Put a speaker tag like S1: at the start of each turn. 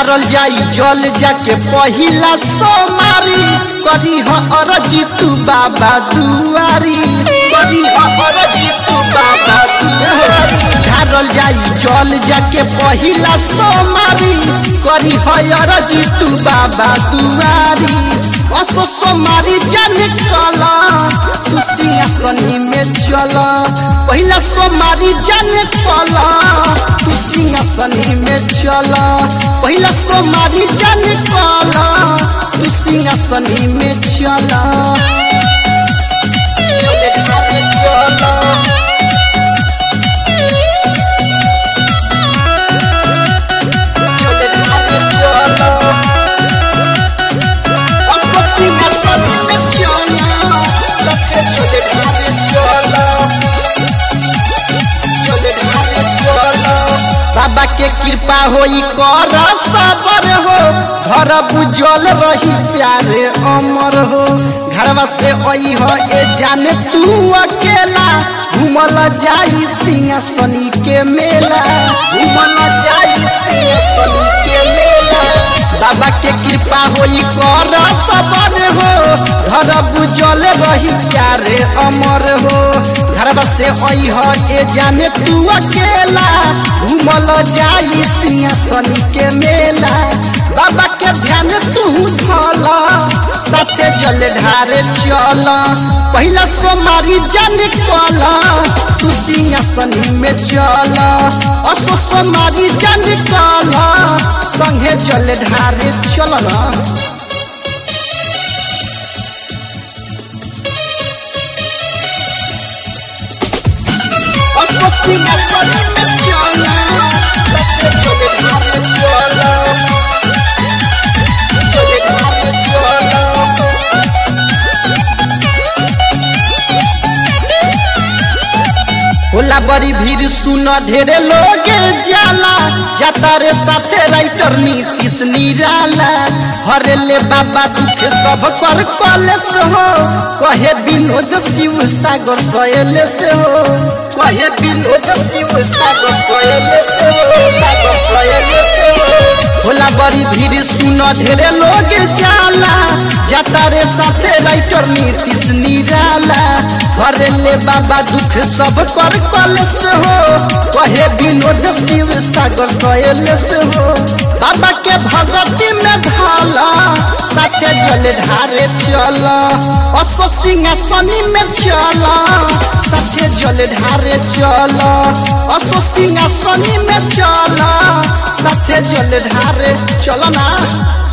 S1: ढारल जाई जल जाके पहिला सोमारी करी ह अरजी तू बाबा दुआरी करी ह अरजी तू बाबा दुआरी ढारल जाई जल जाके पहिला सोमारी करी ह अरजी तू बाबा दुआरी असो सोमारी जाने कला तू सिंहासनी में चल पहिला सोमारी जाने कला तू सिंहासनी में चल पहिला सोमारी जाने कला तू सिंहासनी में चल बाबा के कृपा होई कर सबर हो घर बुझल रही प्यारे अमर हो घरवा से आई हो ए जाने तू अकेला घूमल जाई सिंहासनी के मेला घूमल जाई सिंहासनी के मेला बाबा के कृपा होई कर सबर हो घर बुझल रही प्यारे अमर हो घरवा से आई हो ए जाने तू अकेला घूमल जाई सिंहासनी के मेला बाबा के ध्यान तू धल सत्य जल ढारे चल पहिला सोमारी जन कल तू सिंहासनी में चल असो सोमारी जन कल संगे जल ढारे चल ना असो सिंहासनी में चल सत्य जल ढारे चल जल ढारे चल होला बड़ी भीड़ सुन ढेरे लोग जाला जाता रे साथे राइटर नीतीश निराला हरे ले बाबा दुख सब कर कलेस हो कहे विनोद शिव सागर सोयले से हो कहे विनोद शिव सागर सोयले से हो सागर सोयले से हो होला बड़ी भीड़ सुन ढेरे लोग जाला जाता रे साथे राइटर नीतीश निराला हरे ले बाबा दुख सब कर कलेस हो कहे विनोद शिव सागर सोयलेस हो बाबा के भगती में ढाला साथे जल ढारे चल असो सिंहासनी में चल साथे जल ढारे चल असो सिंहासनी में चल साथे जल ढारे चल ना